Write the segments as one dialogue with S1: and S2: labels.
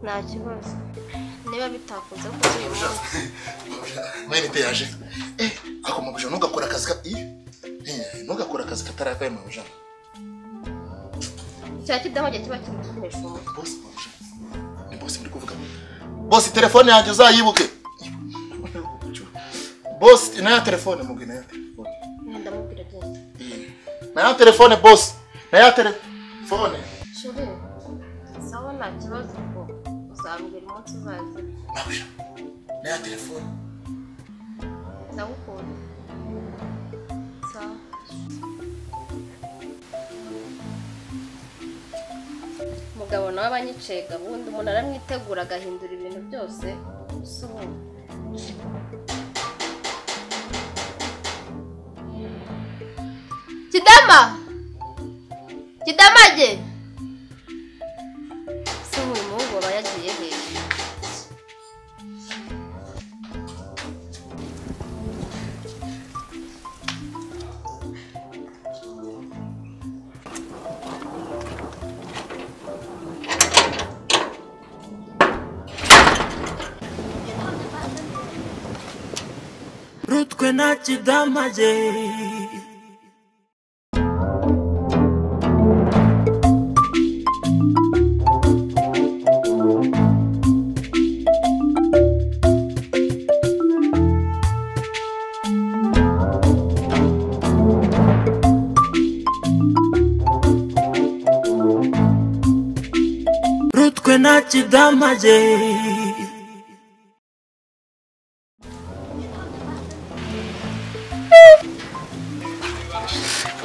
S1: nta kibazo niba bitakunze kuza uyu munsi
S2: mwene peyaje ako mabuja ntugakora akazi ka i ntugakora akazi katarakaye mabuja
S1: cya kidahoge kiba kiri gukoresha umutwe
S2: bose mabuja ni bose muri kuvuga bose telefone yanjye uzayibuke bose nayo telefone mubwi nayo telefone
S1: mwenda mubwira agenda
S2: Eh, nayo telefone bose nayo telefone
S1: shuri sawa nta kibazo ubwo uzambwira umunsi uzaza
S2: mabuja nayo telefone
S1: ndagukunda sawa umugabo nawe aba anyicaye gahunda umuntu aramwitegura agahindura ibintu byose si ubu kidama kidamage si ubu uyu muhungu aba yagiye hejuru
S3: rutwe na kidamage rutwe na kidamage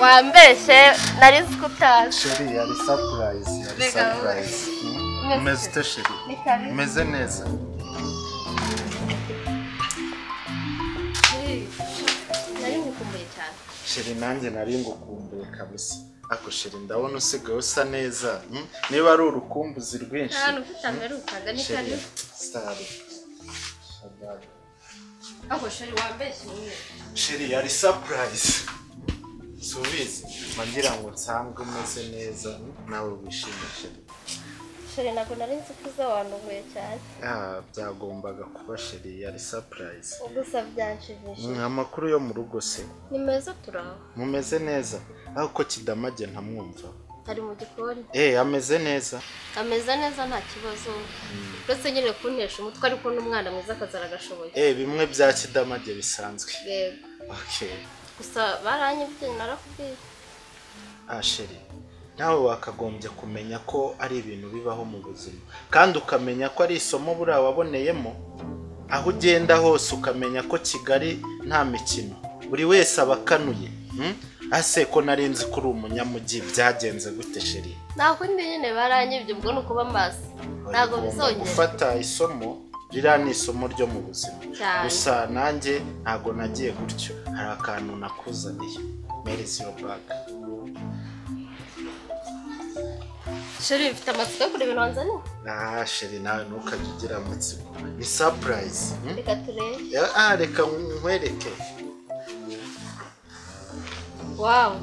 S1: wambeshe nari nzi ko utazi
S4: sheri yari sapurayizi yari
S1: Mbega wowe.
S4: sapurayizi umeze ute sheri
S1: Ni kabi.
S4: umeze neza
S1: nari ngukumbuye cyane
S4: sheri nanjye nari ngukumbuye kabisa ako sheri ndabona usigaye usa neza hmm? niba ari urukumbuzi rwinshi
S1: ahantu ufite amerukaga ni
S4: sheri
S1: kare
S4: sitari Shabada.
S1: aho shari wambeshye umwe
S4: sheri yari sapurayizi subizi ngira ngo nsanzwe umeze neza hmm? nawe wishime sheri
S1: shari ntabwo nari nzi ko uza wanduhuye cyane
S4: Ah, byagombaga kuba sheri yari sapurayizi
S1: gusa byanshimishije
S4: amakuru yo mu rugo se
S1: ni meza turaho
S4: mumeze neza ariko kidamage ntamwumva
S1: ari mu gikoni
S4: eh ameze neza
S1: ameze neza nta kibazo uretse nyine kuntesha umutwe ariko n'umwana mwiza akazara agashoboye
S4: eh bimwe bya kidamage bisanzwe
S1: yego
S4: okay
S1: gusa baranyibye narakubwiye
S4: ah sheri nawe wakagombye kumenya ko ari ibintu bibaho mu buzima kandi ukamenya ko ari isomo buriya waboneyemo aho ugenda hose ukamenya ko kigali nta mikino buri wese aba akanuye hmm? ase ko nari nzi ko uri umunyamujyi byagenze gute sheri
S1: ntabwo ndi nyine baranyibye ubwo ni ukuba maso ntabwo
S4: Ugomba
S1: bizongera
S4: gufata isomo ririya ni isomo ryo mu buzima
S1: Cyane.
S4: gusa nanjye ntabwo nagiye gutyo hari akantu nakuzaniye merizi yo baga
S1: shari bifite amatsiko yo kureba ibintu wanzaniye
S4: ah sheri nawe ntukajye ugira amatsiko ni sapurayizi hmm?
S1: reka turebe
S4: ah reka nkwereke
S1: Wow.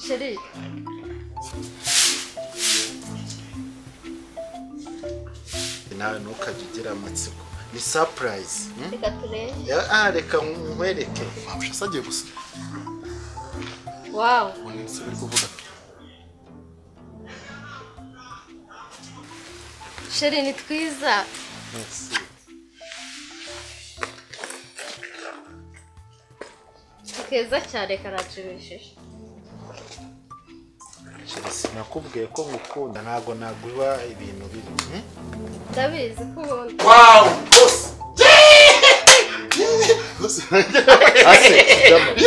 S1: Sheri.
S4: nawe ntukajye ugira amatsiko ni sapurayizi hmm?
S1: Reka turebe.
S4: ah reka nkwereke
S2: mabuja asagiye gusa
S1: Wow.
S2: ubundi nzi biri kuvuga
S1: Sheri ni twiza. Ni keza cyane karashimishije.
S4: sheri sinakubwiye ko ngukunda ntabwo naguha ibintu bibi hmm?
S1: Ndabizi ko ubundi.
S2: wawu bose bose
S4: ase kidamage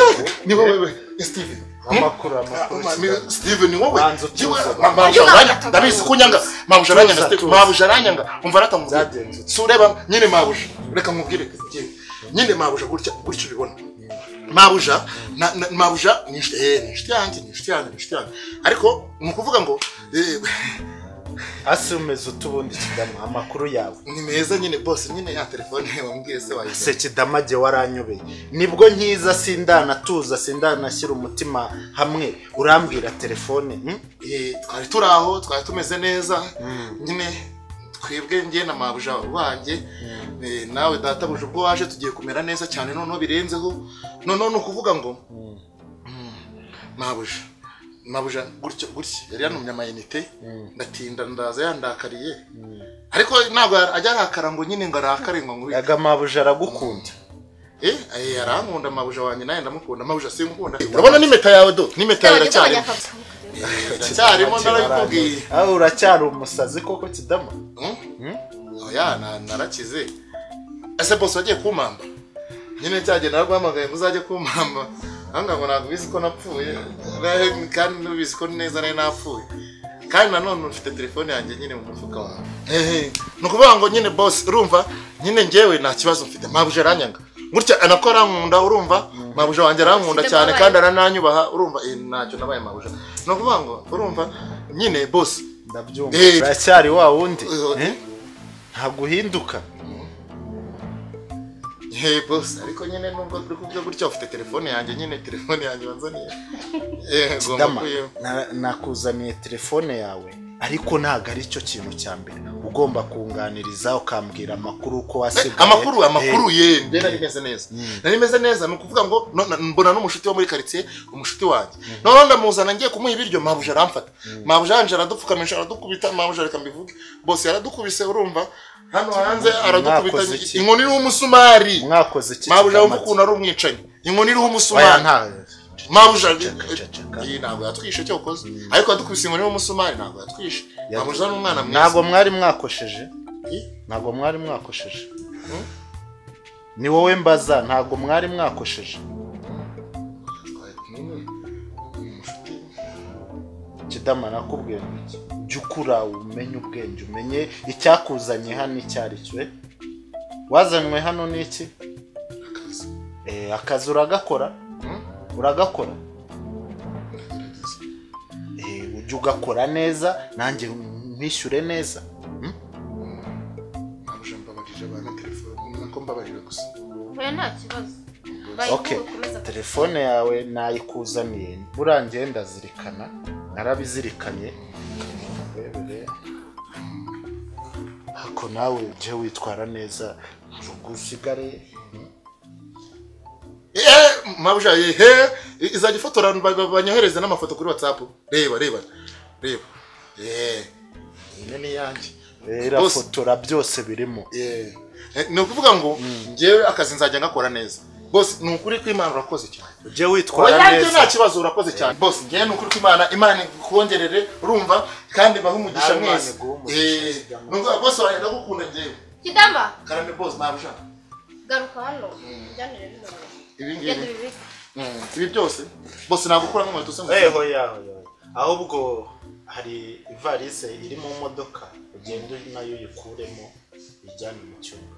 S2: ni wowe we steve
S4: amakuru amakuru
S2: amakuru steve ni wowe
S4: Banza utuza.
S2: Yewe, ma- mabuja aranyanga ndabizi ko unyanga mabuja aranyanga
S4: Tuza,
S2: steve
S4: tuza.
S2: mabuja aranyanga umva aratamubwira
S4: Byagenze ute?
S2: si ureba nyine mabuja reka mubwire yewe, nyine mabuja gutya gutya ubibona mabuja na- na- mabuja ni inshuti eh, ni inshuti yanjye ni inshuti yanjye ni inshuti yanjye ariko ni ukuvuga ngo eh,
S4: ase umeze ute ubundi kidama amakuru yawe
S2: ni meza nyine bose nyine ya telefone wambwiye se wayize
S4: se kidamage waranyobeye nibwo nkiza sindanatuza sindanashyira umutima hamwe urambwira telefone hmm?
S2: Eh, twari turi aho twari tumeze neza nyine twebwe njye na mabuja wanjye eh, nawe databuja ubwo waje tugiye kumera neza cyane noneho birenzeho noneho ni ukuvuga ngo mabuja mabuja gutyo gutya yari yantumye amayinite ndatinda ndaza yandakariye ariko ntabwo ajya arakara ngo nyine ngo arakare ngo nkubite
S4: aga mabuja aragukunda
S2: Eh, eh, arankunda amabuja wanjye nawe ndamukunda amabuja simukunda urabona n'impeta yawe do n'impeta yawe iracyarimo iracyarimo narabikubwiye
S4: aho uracyari umusazi koko kidama
S2: Hmm? oya na- narakize ese bose wagiye kumpamba nyine cyagenda naraguhamagaye ngo uzajye kumpamba ahanga ngo ntabwo ubizi ko napfuye Na- kandi nubizi ko neza nari napfuye kandi nanone ufite telefone yanjye nyine mu mufuka wawe Hehe. ni ukuvuga ngo nyine bose urumva nyine njyewe nta kibazo mfite mabuja aranyanga gutya anakora arankunda urumva mabuja wanjye arankunda
S1: Ufite
S2: cyane
S1: mbabaye.
S2: kandi arananyubaha urumva eh, ntacyo nabaye mabuja ni ukuvuga ngo urumva nyine bose
S4: ndabyumva
S2: Eh.
S4: uracyari wa wundi
S2: Eh.
S4: Eh? ntabwo uhinduka
S2: Hey boss, ariko nyine nubwo turi kubyo gutya ufite telefone yanjye nyine telefone yanjye wanzaniye. Eh, ngomba
S4: dama
S2: kuyi-
S4: na- nakuzaniye telefone yawe ariko ntabwo ari cyo kintu cya mbere ugomba kunganiriza ukambwira amakuru uko
S2: Eh,
S4: wasigaye
S2: amakuru amakuru
S4: Eh,
S2: ye nde nari meze neza nari meze neza ni ukuvuga ngo no- na- mbona n'umushuti wo muri karitsiye umushuti wanjye noneho ndamuzana ngiye kumuha ibiryo mabuja aramfata mabuja yanje aradupfukamisha aradukubita mabuja reka mbivuge bose yaradukubise urumva hano hanze aradukubita
S4: Mwakoze iki?
S2: inkoni iriho umusumari
S4: mwakoze iki
S2: mabuja wumva
S4: kigamage?
S2: ukuntu ari umwicanyi inkoni iriho
S4: Oya,
S2: umusumari
S4: nta-
S2: mabuja
S4: Caka, caka.
S2: iyi ntabwo yatwishe cyo ukoze ariko yadukubise inkoni y'umusumari ntabwo yatwishe mabuja ni umwana mwiza
S4: ntabwo mwari mwakosheje
S2: Eh?
S4: ntabwo mwari mwakosheje ni wowe mbaza ntabwo mwari mwakosheje kidama nakubwiye ngo jya ukura umenye ubwenge umenye icyakuzanye hano icyo ari cyo eh? wazanywe hano ni iki Eh, akazi uragakora uragakora Eh, ujye ugakora neza nanjye mpishyure neza
S2: mabuja mbabarira abana telefone nako mbabarira gusa
S1: Oya, nta kibazo
S4: ok
S1: bayiguhe ukomeze
S4: telefone yawe nayikuzaniye burangiye ndazirikana narabizirikanye urebere ako nawe ujye witwara neza ntabwo usigare
S2: Eh, mabuja yehe izajya ifotora ba- ba- banyohereze n'amafoto kuri whatsapp reba reba reba Eh, iyi ni iyanjye
S4: Eh, irafotora byose birimo
S2: Eh, eh, ni ukuvuga ngo ngewe akazi nzajya ngakora neza bose ni ukuri kw'imana urakoze cyane
S4: ujye
S2: oya
S4: witwara
S2: njye nta
S4: neza
S2: kibazo urakoze cyane bose ngewe ni ukuri kw'imana imana ikongerere urumva kandi bahe umugisha
S4: Nawe Imana
S2: mwese
S4: iguhe umugisha.
S2: Eh, ni ukuvuga bose wawe ndagukunda ngewe
S1: kidama
S2: karame bose ntabwo ushaka
S1: garuka hano ujyanire bino
S2: ibi
S1: ugenda
S2: ngibi
S1: ubibike
S2: Mm, ibi byose bose ntabwo ukura nk'inkweto ze ngo
S4: Eh, hoya, hoya, hoya. ahubwo hari ivarisi iri mu modoka ugenda nayo uyikuremo ijyane mu cyumba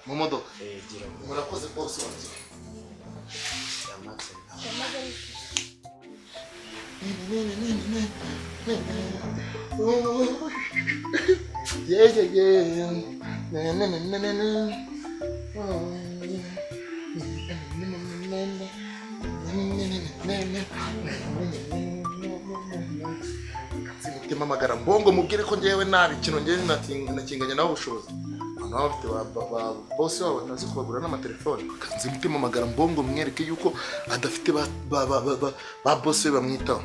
S2: mu modoka
S4: Eh, gira ngo
S2: murakoze bose wanjye
S4: yamaze nawe
S2: Yeah, yeah, yeah. Na, na, na, na, na, na. Oh, yeah. Na, na, na, na, na. Na, na, na, na, na. umutima amagara mbongo mubwire ko ngewe nabi ikintu ngewe nating- nakinganye nawe ubushobozi abantu baba bafite ba- ba- ba- bose wabo batazi kubagura n'amatelefone akanze umutima amagara mbongo mwereke yuko adafite ba- ba- ba- ba- ba- ba bose we bamwitaho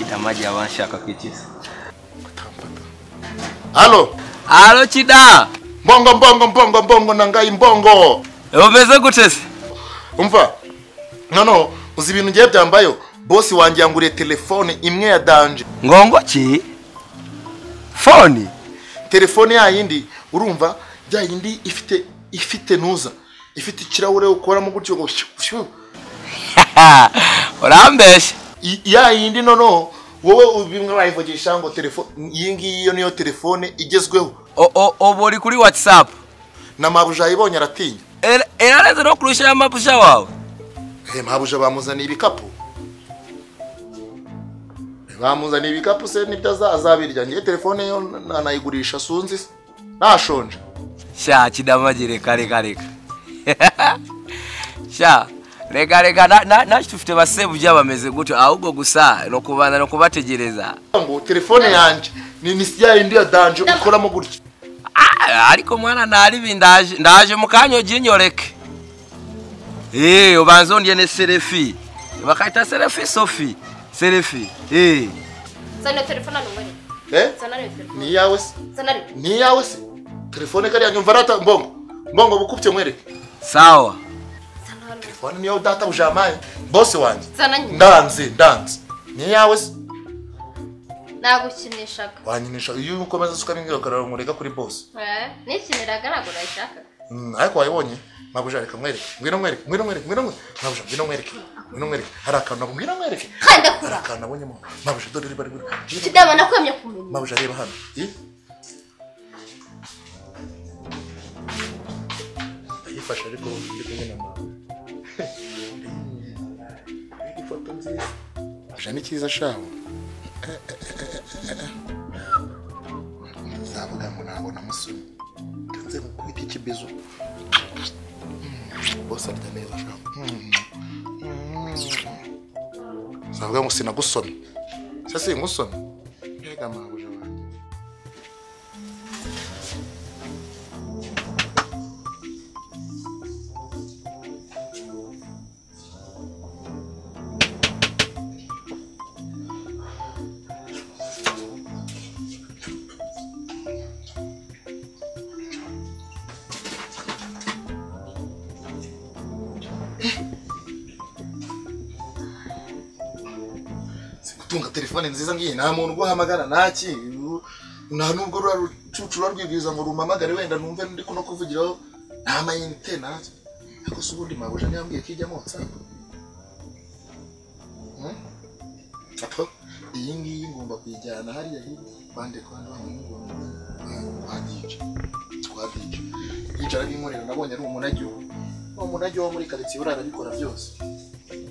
S5: Kidama agiye abanshaka ku ikisi.
S2: halo
S5: Halo Kida!
S2: mbongo mbongo mbongo mbongo nangayi mbongo
S5: Umeze gute se?
S2: umva noneho uzi ibintu ngiye byambayo bosi wanjye yanguriye telefone imwe ya danje
S5: Ngongo ki? Foni?
S2: telefone ya yindi urumva ya yindi ifite ifite ntuza ifite ikirahure ukoramo gutyo ngo shyu, shyu.
S5: Urambeshya.
S2: I- ya yindi noneho wowe bimwe bayivugisha ngo telefone iyi ngiyi yo niyo telefone igezweho
S5: O- o- Ubu uri kuri WhatsApp.
S2: na mabuja yibonye aratinya
S5: Era- Erarenze no kurusha ya mapusha wawe.
S2: Hey, mabuja bamuzaniye ibikapu bamuzaniye ibikapu se nibyo aza- azabirya ngewe telefone yo n- anayigurisha sunzi se. nashonje
S5: Sha Kidama agira reka reka reka. Sha reka reka na- na- naki tufite basebujja bameze gutyo ahubwo gusa nokubanza nokubategereza
S2: ngo telefone yanjye ni ni ya yindi ya danje ukoramo gutya
S5: Ah, ariko mwana nalibi ndaje ndaje mukanya oginyoleke Eh, obanza ondye ne serefi bakayita serefi sofi serefi Eh,
S1: zana telefone hano umubare
S2: eh
S1: zana niyo telefone
S2: ni iyawe se
S1: zana niyo
S2: ni iyawe se telefone kariya nyumva arata mbongo mbongo bukubye mwereke
S5: sawa
S1: zana hano
S2: telefone niyo data bujamaye bose wanjye
S1: zana nyine
S2: ndanze ndanze ni iyawe se
S1: nagukinishaga
S2: wanyinisha iyo ukomeza usuka n'ingirakamaro mureka kuri bose
S1: Eh, nikiniraga ntabwo nayishakaga
S2: Mm, ariko wayibonye mabuja reka mwereke ngwino mwereke ngwino mwereke ngwino mwereke mabuja ngwino mwereke ngwino mwereke hari akantu nabo ngwino mwereke
S1: kandi
S2: hari
S1: ndakura
S2: akantu nabonyemo mabuja dore riba riba
S1: kidama nakwemye kumenya
S2: mabuja reba hano Ih. ndayifashe ariko ndi kumwe na mama Ih, ifoto nziza mabuja ni cyiza shaho nzavuga ngo ntabwo namusomye nze nkukubita ikibizo bose arya neza shaho nzavuga ngo sinagusomye sasa ngusomye mbega mabuja wanjye gutunga telefone nziza ngiyi nta muntu uguhamagara ntaki nta nubwo rura rucucu rwibwiriza ngo rumamagare wenda numve ndi kuno kuvugiraho nta mayinite ntaki ariko se ubundi mabuja ntiyambwiye ko ijyamo watsapu apo iyi ngiyi ngomba kuyijyana hariya hirya bande kwandi bamwe twadica twadica yicara b'inkorera nabonye ari umunajyi we uwo munajyi wo muri karitsiye uriya arabikora byose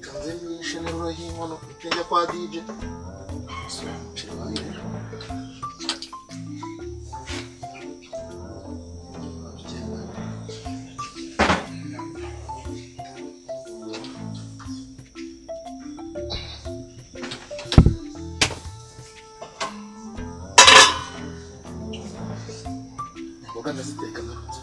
S2: kanze nyinshi n'ururo y'inkono njya kwa dije imboga ndaziteka ndaruta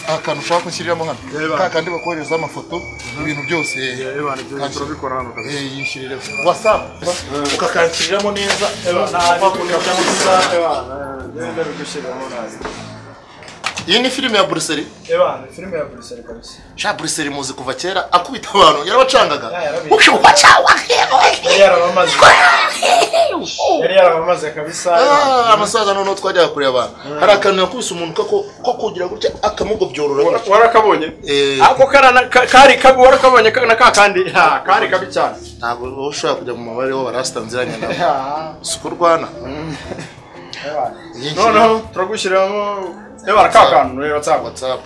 S2: akantu ushaka kunshyiririramo hano ka kandi bakohereza amafoto ibintu byose yishyurire wasapu ukakanshyiriramo neza iyi ni filime ya buriseri
S6: filime ya buriseri kabisa
S2: sha buriseri muzi kuva kera akubita abantu yarabacangaga
S6: yarabica. yari yarabamaze yari yarabamaze kabisa
S2: Ah, amasaza noneho twajyaga kureba abantu hari akantu yakubise umuntu kako ko kugira gutya akamugobyorora
S6: warakabonye
S2: Eh.
S6: ako karana ka- kari kabi warakabonye ka- na ka kandi ha, kari kabi cyane
S2: ntabwo wowe ushobora kujya mu mabare w'abarasita nziranye nawe si uko urwana Yinshi.
S6: noneho turagushyiramo ebara ka kantu rero tsaba
S2: whatsapp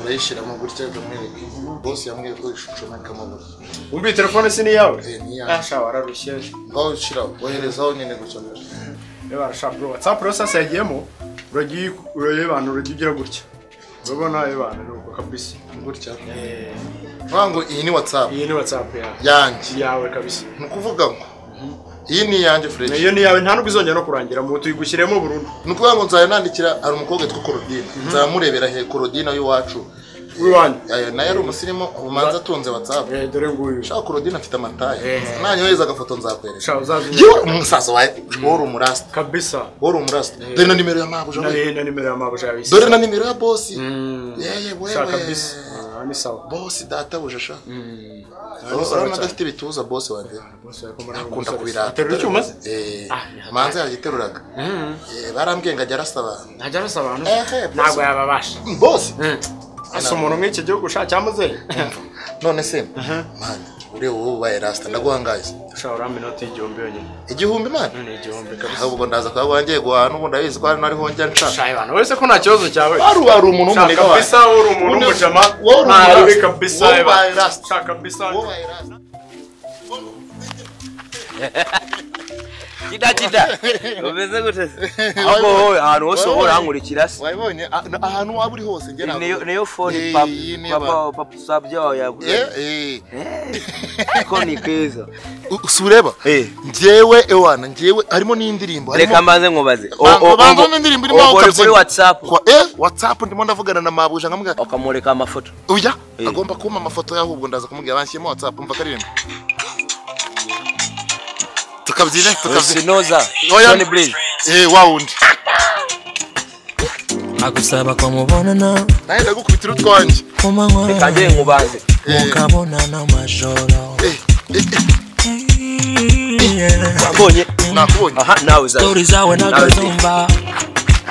S2: urayishyiramo gutya ukamwereka bose yambwiye ko ishusho n'akamabura
S6: umbi telefone si niyawe
S2: Eh, ni iyanjye.
S6: asha wararushye
S2: ngaho ushyiraho woherezaho nyine gutya
S6: ebara sha bro whatsapp rero sasa yagiyemo uragiye urayibana uragiye ugira gutya urabona ebana ni uko kabisa
S2: gutya
S6: Eh,
S2: nkuvuga ngo iyi ni whatsapp
S6: iyi ni whatsapp yawe
S2: yanjye
S6: yawe kabisa
S2: ni ukuvuga ngo iyi ni iyanjye furedi
S6: iyo ni yawe nta nubwo izongera no kurangira mu tuyigushyiremo burundu
S2: ni ukuvuga ngo nzajya nandikira hari umukobwa witwa korodine nzamurebera he korodine w'iwacu
S6: wiwanyu
S2: Eh, nayo ari umusirimu umanza atunze whatsapp
S6: Eh, dore nguyu
S2: shaka korodine afite amataye
S6: Eh.
S2: nanyohereza agafoto nzakwereka
S6: sha uzazi
S2: yewe umusaza wawe wowe uri umurasita
S6: kabisa
S2: wowe uri umurasita dore na nimero ya mabuja we.
S6: na nimero ya mabuja yawe
S2: dore na nimero ya bosi
S6: Mm.
S2: yeye
S6: sha
S2: wewe
S6: kabisa Ah, ni sawa
S2: bosi databuja sha
S6: ni sawa
S2: urabona
S6: cyane.
S2: adafite ibituza bosi wanjye akunda kubirata
S6: aterura icyuma se
S2: Eh, manzi yagiteruraga Eh, barambwiye ngo ajya arasa abantu
S6: ntajya arasa abantu
S2: Ehe,
S6: ntabwo yababasha
S2: Mm, bosi
S6: asa umuntu mw'iki gihugu ushaka cyamuzeye
S2: none se manzi ureba wowe ubaye rasita ndaguhangaye
S4: ushobora urambe inoti y'igihumbi yonyine
S2: igihumbi imana
S4: ni igihumbi kabisa
S2: ahubwo ndaza kuba wangiye guhaha n'ubu ndabizi ko hari n'ariho njya nshaka
S4: shaka abantu uretse ko nta kibazo cyawe
S2: wari wari umuntu
S4: shaka
S2: w'umunega wawe
S4: kabisa uri umuntu
S2: Undi-
S4: w'umujama
S2: wowe uri
S4: ntabi
S2: umu-
S4: kabisa
S2: wowe
S4: eba.
S2: ubaye rasita.
S4: shaka kabisa
S2: wowe ubaye rasita.
S5: kida kida umeze gute se ahubwo wowe ahantu hose wowe urankurikira se
S2: wabibonye a- na- ahantu waba uri hose ngera
S5: Iyi niyo niyo
S2: Eh,
S5: fone
S2: iyi
S5: papa
S2: niyo ba-
S5: papa papa sabye wawe yaguze
S2: Eh, eh.
S5: ko ni keza
S2: U- sureba
S5: Eh.
S2: njyewe ewana njyewe harimo n'indirimbo harimo-
S5: reka mbanze nkubaze
S2: Banza- banza umve indirimbo irimo aho
S5: uri kuri
S2: kabyina.
S5: whatsapp
S2: Kwa- eh whatsapp ndimo ndavugana na mabuja nkamubwira
S5: ukamureka amafoto
S2: uya
S5: Eh.
S2: agomba kumpa amafoto y'ahubwo ndaza kumubwira banshyiremo whatsapp mva karirimba tukabyine tukabyine
S5: sinoza
S2: Oya.
S5: Johnny Blaze
S2: eh wawundi
S3: agusaba kwamubonana
S2: nawe ndagukubitira utwanjye
S3: ku manywa
S5: reka njye nkubanze
S2: eh
S3: mukabonana amajoro
S2: eh eh,
S5: wabonye
S2: eh, nakubonye
S5: aha nawe uzaza
S3: stori zawe nagazumva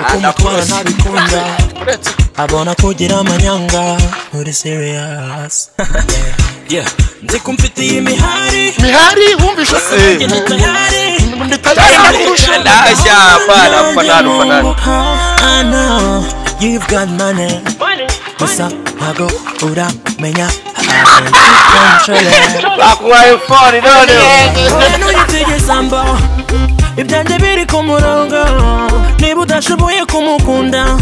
S3: uko umutwara
S5: ndakuzi.
S3: ntabikunda
S2: uretse
S3: abona kugira amanyanga uri serious Yeah. nzi ko mfitiye imihari
S2: mihari wumvishe se
S3: njye ntitayari
S2: nditayari nakurusha
S5: ndashya apana mfanana mfanana
S3: I know you've got money. Gusa ntago uramenya
S5: bakubaye fone none
S3: Abantu yitegeza mbo ibyanjye biri ku murongo niba udashoboye kumukunda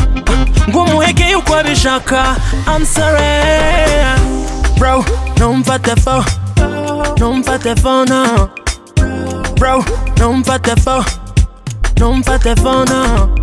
S3: ngo umuheke uko abishaka I'm sorry bro ntumfate fo ntumfate fo no bro ntumfate fo ntumfate fo no